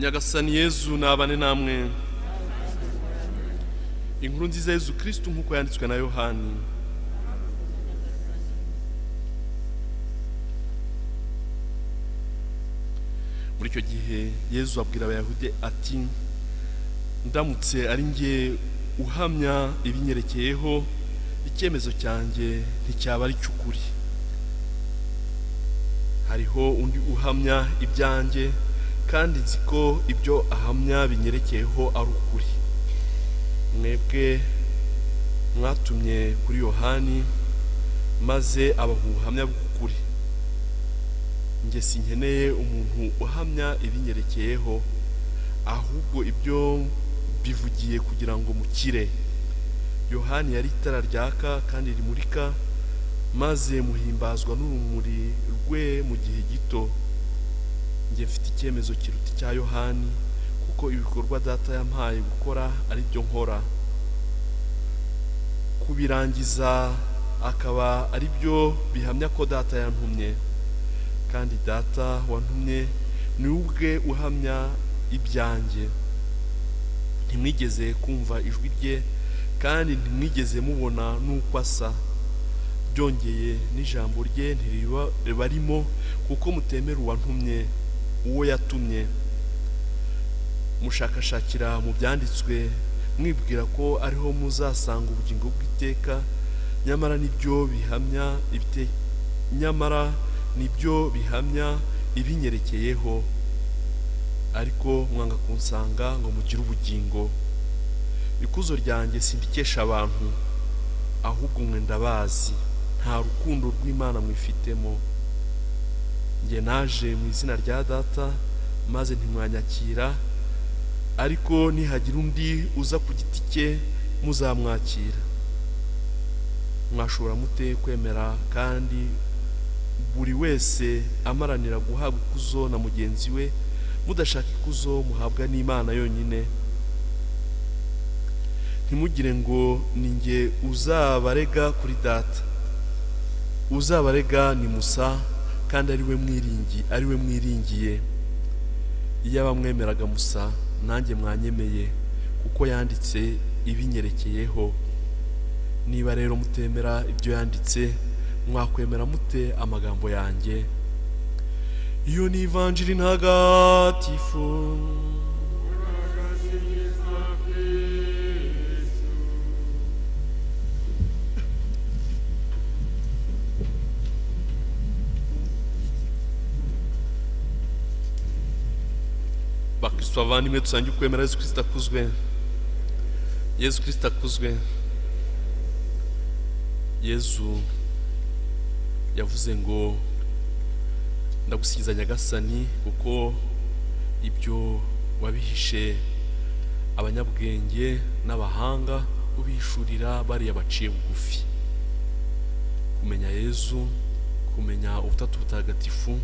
nyagasani yezu nabane namwe inkuru nziza yezu kirisitu nk'uko yanditswe na yohani muri icyo gihe yezu abwira abayahudi ati ndamutse ari nge uhamya ibinyerekeyeho icyemezo cyanjye nticyaba ari cy'ukuri hariho undi uhamya ibyanjye kandi nzi ko ibyo ahamya binyerekeyeho ari ukuri mwebwe mwatumye kuri yohani maze abaha ubuhamya bw'ukuri njye sinkeneye umuntu uhamya ibinyerekeyeho ahubwo ibyo bivugiye kugira ngo mukire yohani yari itara ryaka kandi rimurika maze muhimbazwa n'urumuri rwe mu gihe gito njye mfite icyemezo kiruta icya yohani kuko ibikorwa data yampaye gukora ari byo nkora kubirangiza akaba ari byo bihamya ko data yantumye kandi data wantumye ni ubwe uhamya ibyanjye ntimwigeze kumva ijwi rye kandi ntimwigeze mubona n'uko asa byongeye n'ijambo rye ntiribarimo kuko mutemera uwantumye uwo yatumye mushakashakira mu byanditswe mwibwira ko ariho muzasanga ubugingo bw'iteka nyamara nibyo bihamya nyamara nibyo bihamya ibinyerekeyeho ariko mwanga kunsanga ngo mugire ubugingo ikuzo ryanjye sindikesha abantu ahubwo mwe ndabazi nta rukundo rw'imana mwifitemo njye naje mu izina rya data maze ntimwanyakira ariko nihagira undi uza ku giti cye muzamwakira mwashobora mute kwemera kandi buri wese amaranira guhabwa ikuzo na mugenzi we mudashaka ikuzo muhabwa n'imana yonyine ntimugire ngo ni nge uzabarega kuri data uzabarega ni musa kandi ari we mwiringi ari we mwiringiye iyo abamwemeraga musa nanjye mwanyemeye kuko yanditse ibinyerekeyeho niba rero mutemera ibyo yanditse mwakwemera mute amagambo yanjye iyo ni ivanjiri ntagatifu bakristo bavandimwe dusange ukwemera yesu kirisita akuzwe yesu kirisita akuzwe yezu yavuze ngo ndagusigiza nyagasani kuko ibyo wabihishe abanyabwenge n'abahanga ubihishurira bariya baciye bugufi kumenya yezu kumenya ubutatu butagatifu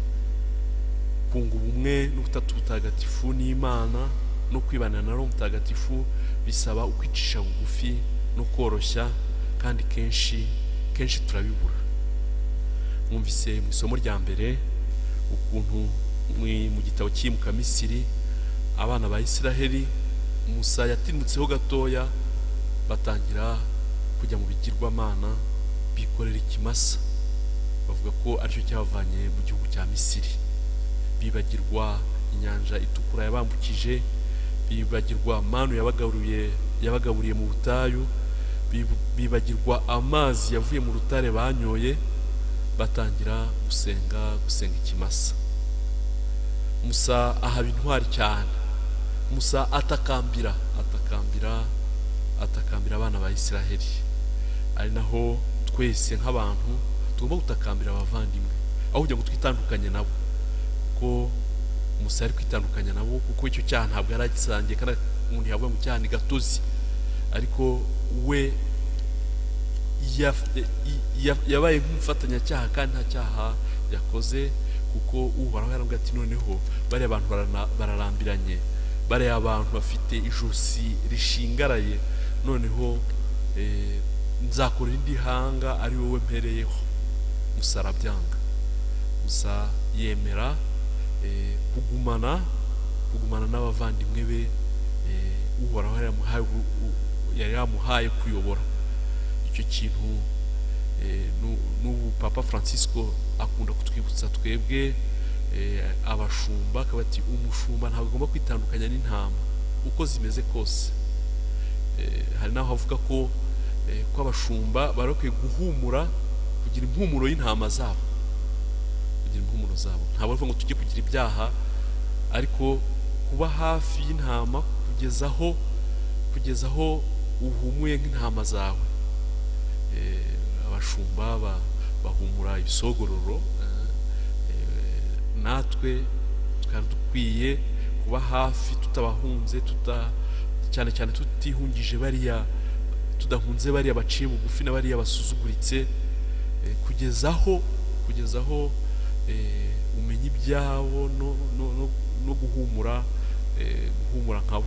kunga ubumwe n'ubutatu butagatifu n'imana no kwibana na roho mutagatifu bisaba ukwicisha bugufi no koroshya kandi kenshi kenshi turabibura mwumvise mu isomo rya mbere ukuntu mu gitabo cyimuka misiri abana ba isiraheli musa yatinutseho gatoya batangira kujya mu bigirwamana bikorera ikimasa bavuga ko aricyo cyabavanye mu gihugu cya misiri bibagirwa inyanja itukura yabambukije bibagirwa manu yabagaruye yabagaburiye mu butayu bibagirwa amazi yavuye mu rutare banyoye batangira gusenga gusenga ikimasa musa ahaba intwari cyane musa atakambira atakambira atakambira abana ba isiraheli ari naho twese nk'abantu tugomba gutakambira abavandimwe aho kugira ngo twitandukanye nabo kuko musa ari kwitandukanya nabo kuko icyo cyaha ntabwo yari agisangiye kandi umuntu yavuga ngo icyaha ni gatozi ariko we yabaye nk'umufatanyacyaha kandi nta cyaha yakoze kuko uhoraho yarambwira ati noneho bariya abantu bararambiranye bariya abantu bafite ijosi rishingaraye noneho nzakora indi hanga ari wowe mpereyeho musa arabyanga gusa yemera kugumana kugumana n'abavandimwe be eh, uhoraho yari yamuhaye ubu- u- yari yamuhaye kuyobora icyo kintu eh, nu- n'ubu papa francisco akunda kutwibutsa twebwe eh, abashumba akaba ati umushumba ntabwo agomba kwitandukanya n'intama uko zimeze kose Eh, hari n'aho avuga ko eh, ko abashumba bari bakwiye guhumura kugira impumuro y'intama zabo kugira impumuro zabo ntabwo bavuga ngo tujye kugira ibyaha ariko kuba hafi y'intama kugeza aho kugeza aho uhumuye nk'intama zawe Eh, abashumba ba- bahumura ibisogororo eh, eh, natwe twari dukwiye kuba hafi tutabahunze tuta cyane cyane tutihungije bariya tudahunze bariya baciye bugufi na bariya basuzuguritse eh, kugeza aho kugeza aho eh, umenya ibyabo no, no, no, no guhumura eh, guhumura nkabo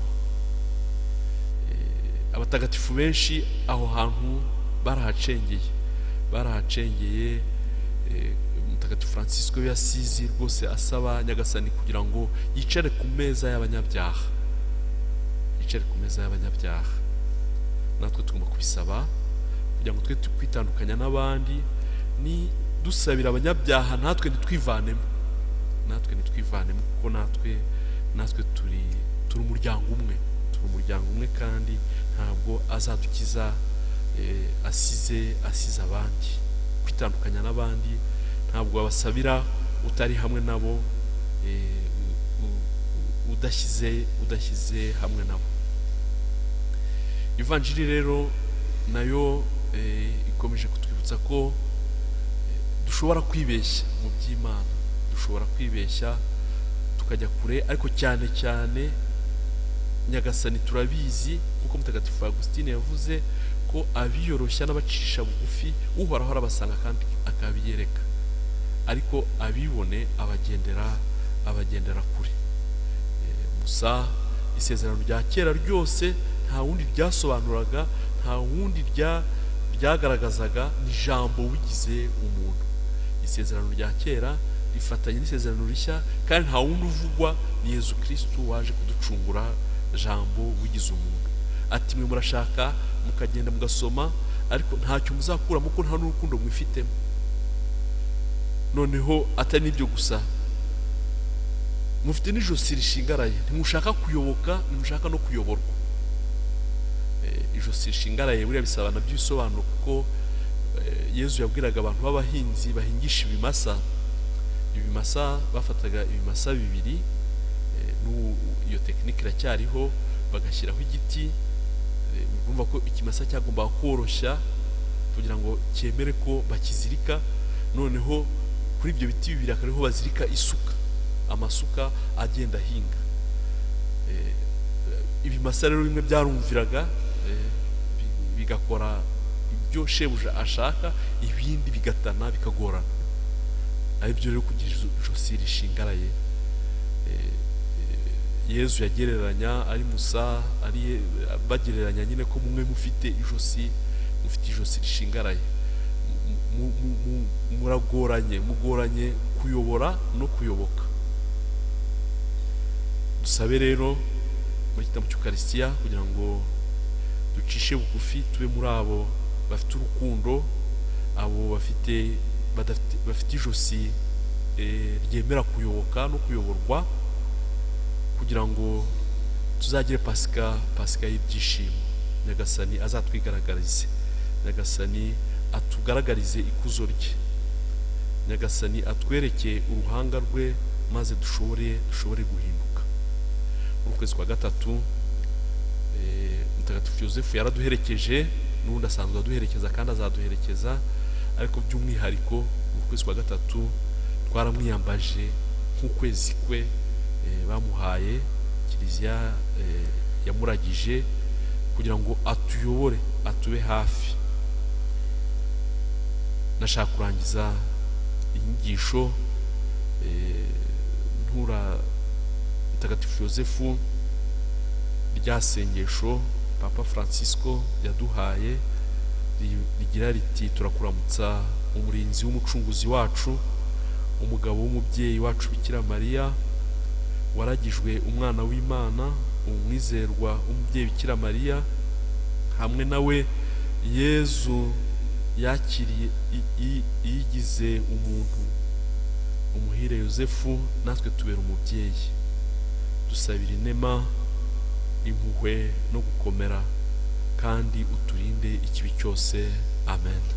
Eh, abatagatifu benshi aho hantu barahacengeye barahacengeye eh, mutagatifu francisco yasizi rwose asaba nyagasani kugira ngo yicare ku meza y'abanyabyaha yicare ku meza y'abanyabyaha natwe tugomba kubisaba kugira ngo twe kwitandukanya n'abandi ni dusabira abanyabyaha natwe ntitwivanemo natwe ntitwivanemo kuko natwe natwe turi turi umuryango umwe turi umuryango umwe kandi ntabwo azadukiza eh, asize asize abandi kwitandukanya n'abandi ntabwo wabasabira utari hamwe nabo eh, u- u- udashyize udashyize hamwe nabo ivanjiri rero nayo eh, ikomeje kutwibutsa ko eh, dushobora kwibeshya mu by'imana dushobora kwibeshya tukajya kure ariko cyane cyane nyagasani turabizi nk'uko mutagatifu Augustine yavuze ko abiyoroshya n'abacisha bugufi uhoraho arabasanga kandi akabiyereka ariko abibone abagendera abagendera kure Eh, musa isezerano rya kera ryose nta wundi ryasobanuraga nta wundi rya- ryagaragazaga ni ijambo wigize umuntu isezerano rya kera rifatanye n'isezerano rishya kandi nta wundi uvugwa ni yezu kirisitu waje kuducungura jambo wigize umuntu ati mwe murashaka mukagenda mugasoma ariko ntacyo muzakuramo ko nta n'urukundo mwifitemo noneho atari n'ibyo gusa mufite n'ijosi rishingaraye ntimushaka kuyoboka ntimushaka no kuyoborwa Eh, ijosi rishingaraye buriya bisaba nabyo ibisobanuro kuko eh, yezu yabwiraga abantu b'abahinzi bahingisha ibimasa ibimasa bafataga ibimasa bibiri eh, n'ubu iyo tekinike iracyariho bagashyiraho igiti eh, urumva ko ikimasa cyagombaga koroshya kugira ngo cyemere ko bakizirika noneho kuri ibyo biti bibiri akaba ariho bazirika isuka amasuka agenda ahinga Eh, eh, ibimasa rero bimwe byarumviraga eh, bi- bigakora ibyo shebuja ashaka ibindi bigatana bikagorana ari byo rero kugira ijo- ijosi rishingaraye Eh, eh, yezu yagereranya ari musa ari ye- bagereranya nyine ko mumwe mufite ijosi mufite ijosi rishingaraye Mu- mu- mu- mu- muragoranye mugoranye kuyobora no kuyoboka dusabe rero muri gitabo cy'ukarisitiya kugira ngo ducishe bugufi tube muri abo bafite urukundo abo bafite badafite- bafite ijosi eh, ryemera kuyoboka no kuyoborwa kugira ngo tuzagire pasika pasika y'ibyishimo nyagasani azatwigaragarize nyagasani atugaragarize ikuzo rye nyagasani atwereke uruhanga rwe maze dushobore dushobore guhinduka muri ukwezi kwa gatatu eh, mutagatifu yosefu yaraduherekeje n'ubundi asanzwe aduherekeza kandi azaduherekeza ariko by'umwihariko mu kwezi kwa gatatu twaramwiyambaje nk'ukwezi kwe eh, bamuhaye kiliziya eh, yamuragije kugira ngo atuyobore atube hafi nashaka kurangiza inyigisho eh, ntura mutagatifu yosefu rya sengesho papa francisco yaduhaye ri- rigira riti turakuramutsa umurinzi w'umucunguzi wacu umugabo w'umubyeyi wacu bikira mariya waragijwe umwana w'imana umwizerwa w'umubyeyi bikira mariya hamwe nawe yezu yakiriye i- i- iyigize umuntu umuhire yosefu natwe tubera umubyeyi dusabira inema impuhwe no gukomera kandi uturinde ikibi cyose amen